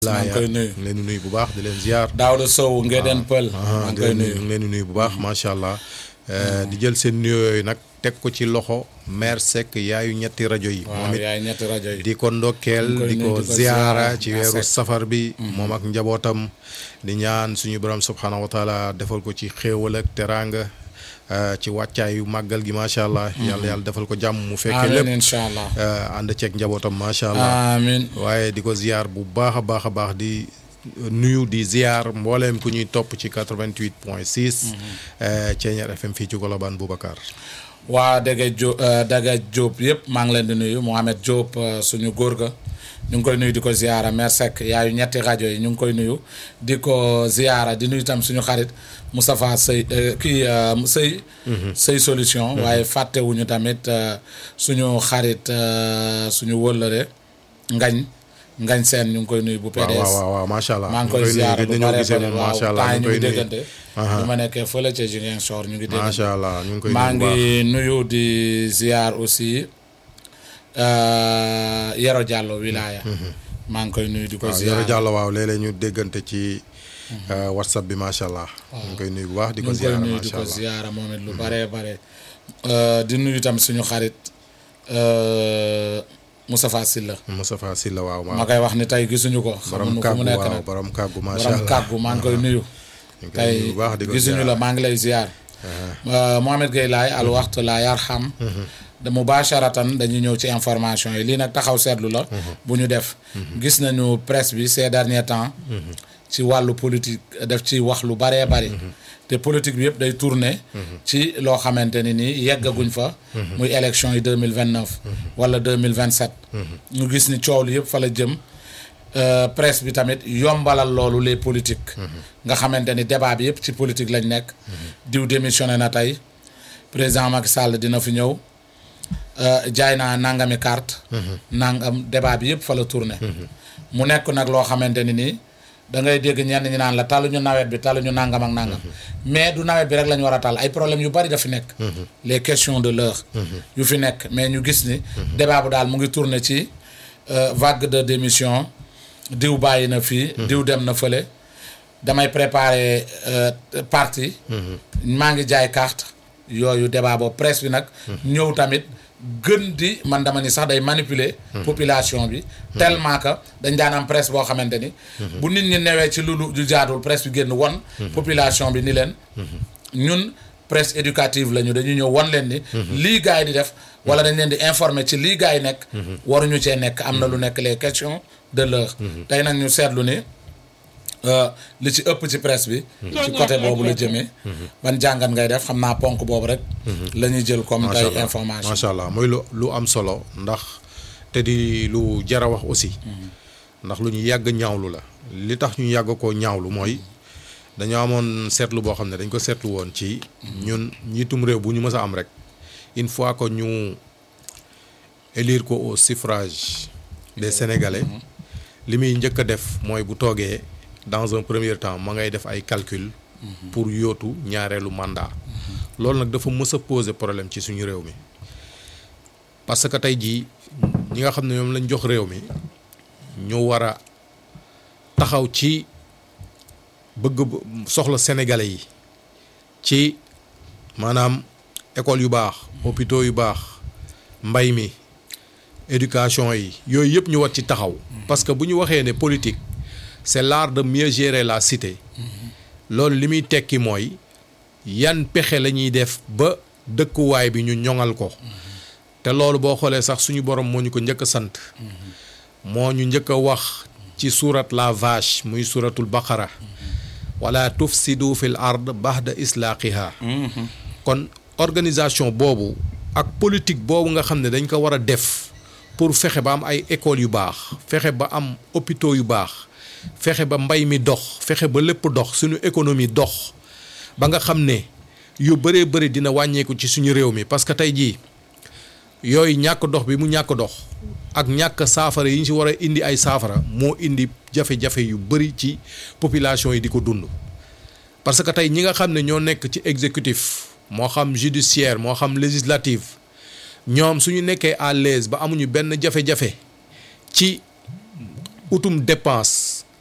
maa ngi koy nuyu leen di nuyu bu baax di leen ziar. Daouda Sow Ngéden Pël maa ngi koy nuyu ngi leen di nuyu bu baax macha allah. di jël seen nuyoo yooyu nag teg ko ci loxo maire Seck yaayu ñetti rajo yi. waaw moom it yaay ñetti rajo yi di ko ndokkeel koy di nuyu, ko di ko ziara ziara, ci Maire weeru Seck. safar bi. moom ak njabootam. di ñaan suñu borom subxanahu wa taala defal ko ci xéewal ak teraanga eh, ci wàccaayu màggal gi macha allah. yàlla yàlla defal ko jàmm mu fekkee amiin lépp. incha allah eh, ànd ceeg njabootam macha allah. amiin waaye di ko ziar bu baax a baax a baax di nuyu di ziar mbooleem ku ñuy topp ci 88 point 6. Ceeñeer FM fii ci Colobane Boubacar. waa Daga Diop Daga Diop yëpp maa ngi leen di nuyu Mohamed Diop euh, suñu góor ga ñu ngi koy nuyu di ko ziara Mère Seck yaayu ñetti rajo yi ñu ngi koy nuyu di ko ziara di nuyu tam suñu xarit Moustapha Sey euh, kii euh, Sey. Sey solution. waaye fàttewuñu tamit euh, suñu xarit euh, suñu wëllëre ngañ ngañ seen ñu ngi koy nuyu bu waaw PDS. waaw waaw waaw macha allah. maa ngi koy ñu ziara nuyu bu gëj nañoo bare gisee bare moom waaw macha allah temps yi ñu ñu ngi ngi koy nuyu. déggante. Aha. bu ma nekkee fële ca Ziguinchor ñu ngi déggante. macha allah ñu ngi koy maa nuyu bu baax. ngi nuyu di ziar aussi euh, Yero Diallo wilaya maa ngi koy nuyu di ko waaw ziar Yoro Diallo waaw léeg-léeg ñu déggante ci eh, whatsapp bi macha allah. ñu ngi koy nuyu bu baax di ñu ko ngi koy ziar nuyu di macha ko allah. ziara moom it lu bare bare Euh, di nuyu tam suñu xarit euh, Moustapha Sylla Moustapha Sylla waaw ma waaw. koy wax ni tey gisuñu ko borom xamuñu fu mu kàggu nekk waaw nag borom kàggu macha borom allah. kàggu maa ngi koy nuyu ñu ngi koy nuyu tey bu baax di ko gisuñu ziar. la maa ngi lay ziar Euh, Mohamed Gueye laay al waxtu la yarham de mubasharatan dañuy ñëw ci information yi lii nag taxaw seetlu la bu ñu def gis nañu presse bi ces derniers temps ci wàllu politique def ci wax lu baree bari te politique bi yëpp day tourner ci loo xamante ni nii yeggaguñ fa muy élection yi deux mille vingt neuf wala deux mille vingt sept ñu gis ni coow li yëpp fa la jëm Euh, presse bi tamit yombalal loolu les politiques nga xamante ni débat bi yëpp ci politique lañ nekk diw démissionné na tey président Macky Sall dina fi ñëw euh, jaay naa nangami carte nangam débat bi yëpp fa la tourné mu nekk nag loo xamante ni nii da ngay dégg ñenn ñi naan la taluñu nawet bi taluñu nangam ak nangam mais du nawet bi rek la ñu war a tal ay problèmes yu bari dafi nekk les questions de l'heure yu fi nekk mais ñu gis ni débat bu daal mu ngi tourné ci euh, vague de démission diw bàyyi na fii diw dem na fële damay préparer euh, parti maa ngi jaay carte yooyu débat boobu presse bi nag ñëw tamit gën di man dama ni sax day manipuler population bi tellement que dañ daan am presse boo xamante ni bu nit ñi newee ci lu lu jaadul presse bi génn won population bi ni leen ñun presse éducative la ñu dañu ñëw won leen ni lii gars yi di def wala dañ leen di informer ci lii gars yi nekk waruñu cee nekk am na lu nekk les questions de l'heure tey nag ñu seetlu ni euh, li ci ëpp ci presse bi ci côté boobu la jëmee ban jàngat ngay def xam naa ponk boobu rek la ñuy jël comme macha tey allah information macha allah muy lu lu am solo ndax te di lu jar a wax aussi. ndax lu ñu yàgg ñaawlu la. li tax ñu yàgg koo ñaawlu mooy dañoo amoon seetlu boo xam ne dañ ko seetlu woon ci. ñun njiitum réew bu ñu mës a am rek une fois que ñu élire ko au suffrage des sénégalais. li muy njëkk a def mooy bu toogee dans un premier temps ma ngay def ay calcul. pour yóotu ñaareelu mandat. loolu nag dafa mës a poser problème ci suñu réew mi parce que tey jii ñi nga xam ne ñoom lañ jox réew mi ñu war a taxaw ci bëgg soxla sénégalais yi ci maanaam école yu baax hôpitaux yu baax mbay mi éducation yi yooyu yëpp ñu war ci taxaw parce que bu ñu waxee ne politique c'est l'art de mieux gérer la cité loolu li muy tekki mooy yan pexe la ñuy def ba dëkkuwaay bi ñu ñoŋal ko te loolu boo xoolee sax suñu borom moo ñu ko njëkk a sant moo ñu njëkk a wax ci surat la vache muy suratul baqara wala tufsidu fil ard baxda islaaqiha kon organisation boobu ak politique boobu nga xam ne dañ ko war a def pour fexe ba am ay écoles yu baax fexe ba am hôpitaux yu baax fexe ba mbay mi dox fexe ba lépp dox suñu économie dox ba nga xam ne yu bëree bëri dina wàññeeku ci suñu réew mi parce que tey jii yooyu ñàkk dox bi mu ñàkk dox ak ñàkk saafara yi ñu ci war a indi ay saafara moo indi jafe-jafe yu bëri ci population yi di ko dund parce que tey ñi nga xam ne ñoo nekk ci exécutif moo xam judiciaire moo xam législative ñoom suñu nekkee à l'aise ba amuñu benn jafe-jafe ci utum dépense